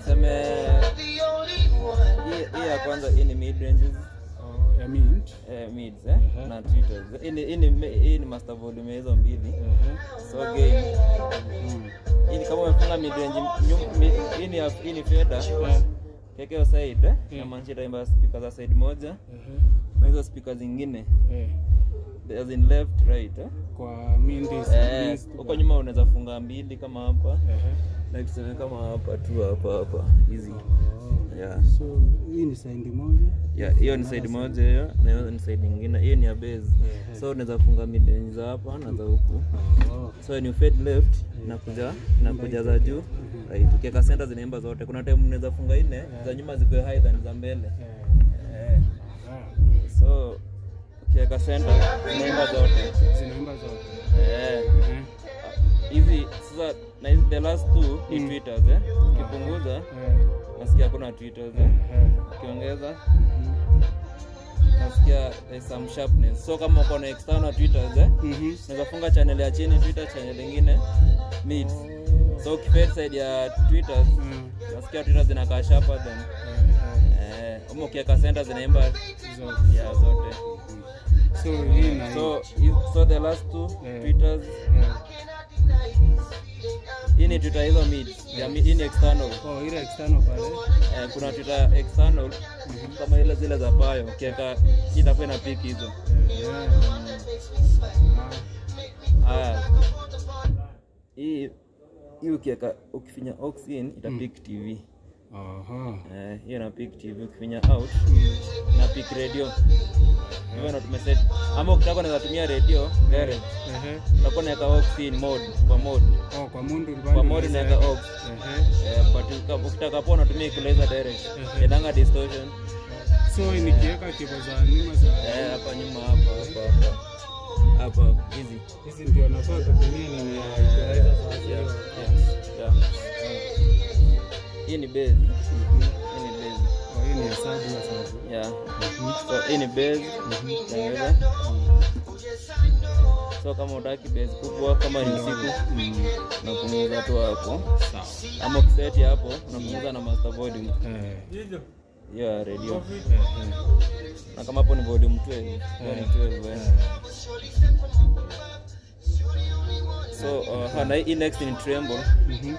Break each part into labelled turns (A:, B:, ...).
A: tuseme hii hii ya kwanza hii ni mid ranges
B: Oh, ya mint.
A: eh, mids eh,
B: Mhm.
A: na tweeters hii ni hii ni hii ni master volume ya hizo mbili
B: Ehe.
A: so game
B: Mm.
A: hii ni kama umefunga mid range nyum- mid- hii ni ya- hii ni fader
B: Eh,
A: kekeo side eh,
B: Mm.
A: na maanisha itaimba speaker za side moja
B: ehe.
A: na hizo speaker zingine
B: Eh,
A: as in left right eh.
B: kwa mint is-
A: Eh,
B: means to-
A: huko nyuma unaweza funga mbili kama hapa
B: Ehe.
A: na tuseme kama hapa tu hapa hapa hizi
B: Oh.
A: yeah.
B: So hii ni side moja.
A: Yeah, hiyo ni side moja hiyo na hiyo ni side nyingine hiyo ni ya base
B: Ehe.
A: so unaweza funga midrange za hapa na za huku
B: Oh.
A: so ni fade left na kuja na kuja za juu right ukiweka center zinaimba zote kuna time unaweza funga nne za nyuma zikuwe high than za mbele
B: Eh,
A: eh.
B: ah,
A: so ukiweka center zinaimba zote
B: zinaimba zote.
A: eh.
B: Eh,
A: hizi sasa na hizi the last two ni
B: Mm.
A: tweeters eh ukipunguza
B: eh,
A: nasikia kuna tweeters eh
B: eh,
A: ukiongeza
B: mhm.
A: nasikia there's some sharpness so kama uko na external tweeters eh
B: Mhm.
A: unaweza funga channel ya chini twitter channel nyingine mid so ukifade side ya tweeters
B: Mm.
A: nasikia twitter zinakaa sharper than
B: Eh,
A: eh ama ukiweka center zinaimba
B: eh, zote.
A: ya zote
B: So hii na
A: so hi- so the last two
B: Eh.
A: tweeters
B: eh,
A: hii ni twitter hizo mid ya mi- hii ni external
B: oh, ile external pale.
A: eh, kuna twitter external kama ile zile za payo ukiweka hii itakuwa ina pick hizo
B: Eh, eh. Ah,
A: haya hii hii ukiweka ukifinya aux in ita pick tv
B: aha.
A: eh, hiyo ina pick tv ukifinya out
B: Mm.
A: na pick radio hivyo ndo tumeset ama ukitaka unaweza tumia radio direct
B: Ehe.
A: utakuwa unaweka aux in mode kwa mode
B: Oh, kwa mundu
A: kwa mode unaweka aux
B: Ehe.
A: eh, but uka- ukitaka hapo unatumia equalizer direct
B: Ehe.
A: inanga distortion
B: So nikiweka kibo za nyuma za
A: eh, hapa nyuma hapa hapa hapa hapa hizi
B: hizi ndio nafaa kutumia ni ya equalizer sasa.
A: yeah, yeah, yeah. hii ni base hii ni base
B: Oh, hii ni hesabu ya sasa.
A: yeah
B: Mhm.
A: so hii ni base
B: Mhm.
A: utaongeza so kama utaki base kubwa kama ni usiku
B: Mm.
A: unapunguza tu hapo
B: Sawa.
A: ama ukiseti hapo unapunguza na master volume
B: Eh.
A: hiyo ya radio
B: Eh, eh.
A: na kama hapo ni volume 12 hiyo ni 12 eh. so uh, ha, na hii next ni tremble
B: Mhm.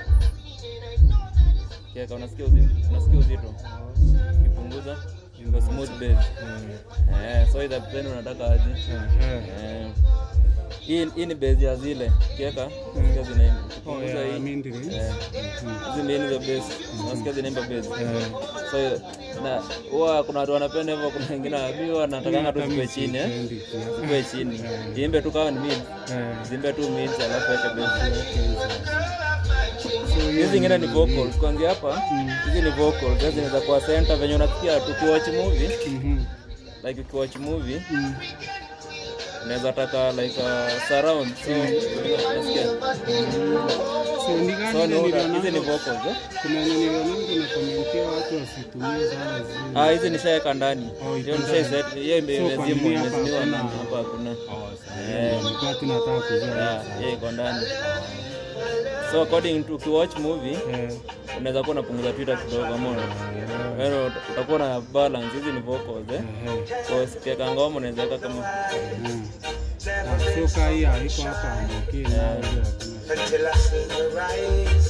A: kiaka unasikia uzito unasikia uzito ukipunguza kwa smooth bass
B: Eh,
A: eh so either then unataka aje
B: eh, eh.
A: eh hii hii ni bass ya zile kiaka unasikia zina
B: Oh,
A: ukipunguza
B: ya
A: hii
B: mindri.
A: eh
B: Mhm.
A: hizi mbili za bass unasikia zinaimba bass
B: Eh.
A: so na huwa kuna watu wanapenda hivyo kuna wengine waambiwa wanatakanga tu
B: Hata
A: zikuwe
B: mimi
A: chini eh
B: sipendi kiasi.
A: zikuwe chini
B: Eh.
A: ziimbe tu kama ni mid
B: Eh.
A: ziimbe tu mid alafu weke bass
B: So, hiyo
A: hizi zingine ni
B: ni-
A: vocals kuanzia hapa hizi ni vocals hizi zinaweza kuwa center venye unasikia tukiwatch movie
B: Mhm.
A: like ukiwatch movie
B: Mm.
A: unaweza taka like uh, surround so unasikia
B: So, ni gani
A: so ni
B: ile
A: order- hizi ni
B: nilionanga-
A: vocals eh
B: kuna yenye nilionanga inakomentia watu wasitumie sana zile.
A: ah hizi nishaeka ndani
B: Oh, iko
A: hiyo nishaiset hiyo ime-
B: So, kwa
A: imezimwa
B: nini hapa
A: imezimiwa
B: hakuna-
A: ndani hapa hakuna
B: Oh, sawa.
A: Eh.
B: Nilikuwa tu nataka kujua.
A: yeah hiyo iko ndani so according to ukiwatch movie
B: Eh.
A: unaweza kuwa unapunguza twitter kidogo ama wewe utakuwa na balance hizi ni vocals eh
B: Eh.
A: kwa ukiweka ngoma unaweza weka kama
B: Mm. Ah, so kaa hii haiko hapa ambukie nayo ile hakuna.
C: until I see the rise.